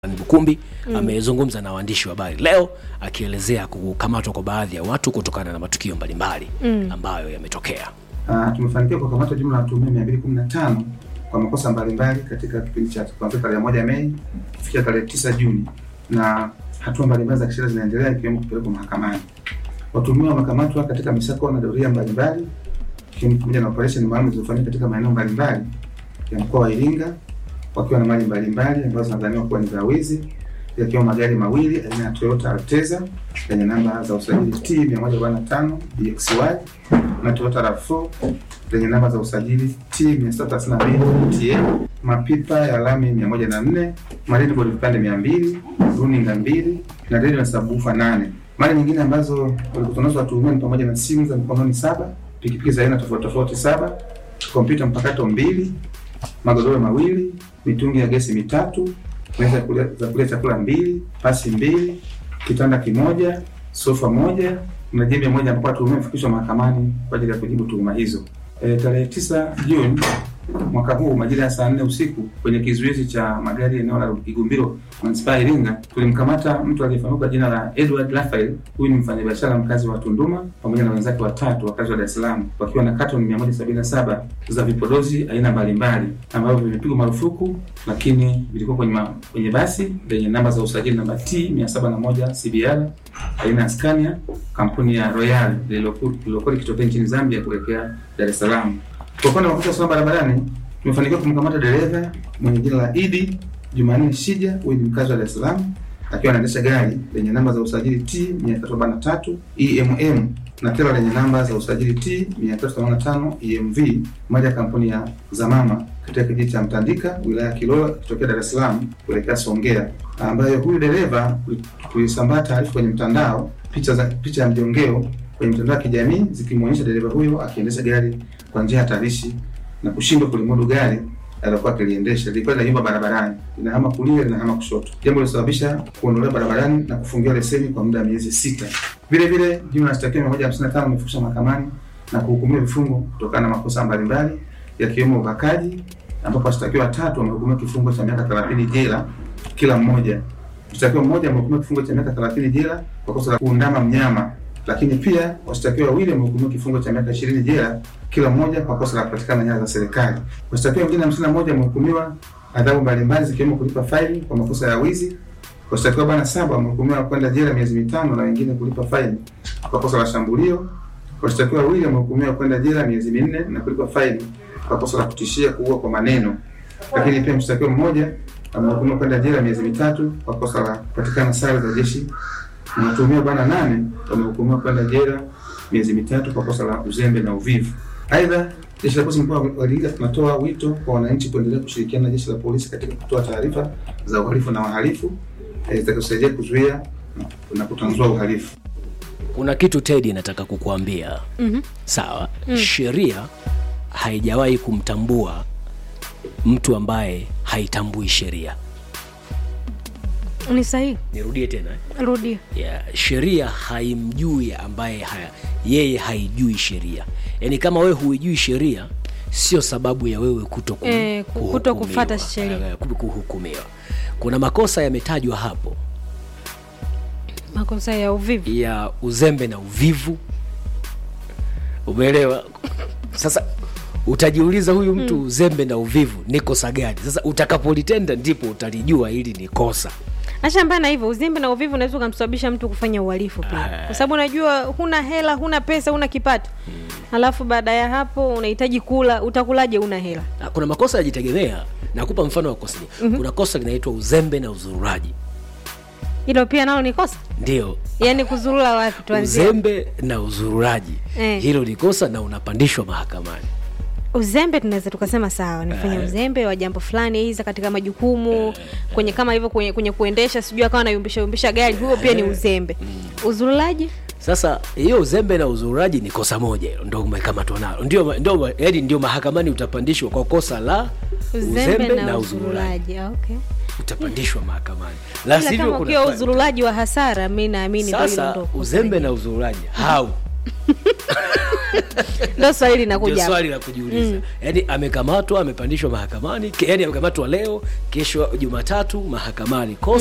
Bukumbi mm. amezungumza na waandishi wa habari leo akielezea kukamatwa kwa baadhi ya watu kutokana na matukio mbalimbali mm. ambayo yametokea. Uh, tumefanikiwa kukamata jumla ya watuhumiwa 215 kwa makosa mbalimbali katika kipindi cha kuanzia tarehe moja Mei kufikia tarehe tisa Juni, na hatua mbalimbali za kisheria zinaendelea ikiwemo kupelekwa mahakamani. Watuhumiwa wamekamatwa katika misako na doria mbalimbali ikiwemo pamoja na operesheni maalum zilizofanyika katika maeneo mbalimbali ya mkoa wa Iringa wakiwa na mali mbalimbali ambazo zinadhaniwa kuwa ni za wizi yakiwa magari mawili aina ya Toyota Alteza yenye namba za usajili T 145 DXY na Toyota RAV4 zenye namba za usajili T 632 TA, mapipa ya lami 104, marine vipande 200, runinga mbili na redio na sabufa nane. Mali nyingine ambazo walikuwa nazo watuhumiwa ni pamoja na simu za mkononi saba, pikipiki za aina tofauti tofauti saba, kompyuta mpakato mbili, magodoro mawili, mitungi ya gesi mitatu, meza za kulia chakula mbili, pasi mbili, kitanda kimoja, sofa moja na jembe moja ambapo watuhumiwa wamefikishwa mahakamani kwa ajili ya kujibu tuhuma hizo. E, tarehe tisa Juni mwaka huu majira ya saa nne usiku kwenye kizuizi cha magari eneo la Igumbiro manispaa ya Iringa tulimkamata mtu aliyefahamika kwa jina la Edward Raphael. Huyu ni mfanyabiashara mkazi wa Tunduma pamoja na wenzake watatu wakazi wa Dar es Salaam wakiwa na katoni 177 za vipodozi aina mbalimbali ambavyo vimepigwa marufuku, lakini vilikuwa kwenye, ma, kwenye basi lenye namba za usajili namba T 701 CBR aina ya Scania kampuni ya Royal lililokuwa likitokea nchini Zambia kuelekea Dar es Salaam. Kwa upande wa makosa usalama barabarani tumefanikiwa kumkamata dereva mwenye jina la Idi Jumanne Shija, huyu ni mkazi wa Dar es Salaam akiwa anaendesha gari lenye namba za usajili T 343 EMM na tela lenye namba za usajili T 385 EMV, moja ya kampuni ya Zamama katika kijiji cha Mtandika wilaya ya Kilolo kutokea Dar es Salaam kuelekea Songea, ambayo huyu dereva kuisambaa taarifa kwenye mtandao, picha za picha ya mjongeo kwenye mitandao ya kijamii zikimwonyesha dereva huyo akiendesha gari kwa njia hatarishi na kushindwa kulimudu gari alilokuwa akiliendesha. Lilikuwa linayumba barabarani, linahama kulia, linahama kushoto, jambo lilosababisha kuondolewa barabarani na kufungiwa leseni kwa muda wa miezi sita. Vile vile jumla ya washtakiwa 155 wamefikishwa mahakamani na kuhukumiwa vifungo kutokana na makosa mbalimbali yakiwemo ubakaji, ambapo washtakiwa watatu wamehukumiwa kifungo cha miaka 30 jela kila mmoja. Mshtakiwa mmoja amehukumiwa kifungo cha miaka 30 jela kwa kosa la kuundama mnyama lakini pia washtakiwa wawili wamehukumiwa kifungo cha miaka 20 jela kila mmoja kwa kosa la kupatikana nyara za serikali. Washtakiwa wengine 51 wamehukumiwa adhabu mbalimbali zikiwemo kulipa faini kwa makosa ya wizi. Washtakiwa bwana saba wamehukumiwa kwenda jela miezi mitano na wengine kulipa faini kwa kosa la shambulio. Washtakiwa wawili wamehukumiwa kwenda jela miezi minne na kulipa faini kwa kosa la kutishia kuua kwa maneno. Lakini pia mshtakiwa mmoja amehukumiwa kwenda jela miezi mitatu kwa kosa la kupatikana sare za jeshi na watuhumiwa bwana nane wamehukumiwa kwenda jela miezi mitatu kwa kosa la uzembe na uvivu. Aidha, jeshi la polisi mkoa wa Iringa tunatoa wito kwa wananchi kuendelea kushirikiana na jeshi la polisi katika kutoa taarifa za uhalifu na wahalifu zitakazosaidia kuzuia na kutanzua uhalifu. Kuna kitu Teddy nataka kukuambia. mm-hmm. Sawa. mm. Sheria haijawahi kumtambua mtu ambaye haitambui sheria. Ni sahihi. Nirudie tena eh? Rudia. Yeah, sheria haimjui ambaye haya, yeye haijui sheria. Yaani kama wewe huijui sheria sio sababu ya wewe kuto, ku, Eh, ku- kuto kufuata sheria. eh, ku- kuhukumiwa. Kuna makosa yametajwa hapo Makosa ya uvivu. ya uzembe na uvivu, umeelewa? Sasa utajiuliza huyu mtu mm. uzembe na uvivu ni kosa gani? Sasa utakapolitenda ndipo utalijua hili ni kosa. Ashambana hivyo uzembe na uvivu unaweza ukamsababisha mtu kufanya uhalifu pia, kwa sababu unajua huna hela, huna pesa, huna kipato, alafu baada ya hapo unahitaji kula, utakulaje? Una hela. Na kuna makosa yajitegemea. Nakupa mfano wa kosa. mm-hmm. Kuna kosa linaitwa uzembe na uzururaji, Hilo pia nalo ni kosa, ndio yaani kuzurura wapi? Tuanzie uzembe na uzururaji Eh. hilo ni kosa na unapandishwa mahakamani. uzembe tunaweza tukasema sawa, nifanya uzembe wa jambo fulani, aidha katika majukumu kwenye kama hivyo kwenye, kwenye kuendesha, sijui akawa anayumbisha yumbisha gari, huo pia ni uzembe. Uzurulaji Sasa hiyo uzembe na uzururaji ni kosa moja, hilo ndio umekamatwa nalo, ndio ndio yaani ndio mahakamani utapandishwa kwa kosa la uzembe, na, uzurulaji. Okay. utapandishwa mahakamani, la Ila sivyo kama kuna ukiwa uzurulaji wa hasara, mi naamini ndio hilo sasa ndo kosa uzembe lenyewe. na uzururaji hau ndo swali ndio linakuja hapa. swali la kujiuliza yaani amekamatwa amepandishwa mahakamani ke- yaani amekamatwa leo kesho jumatatu mahakamani kosa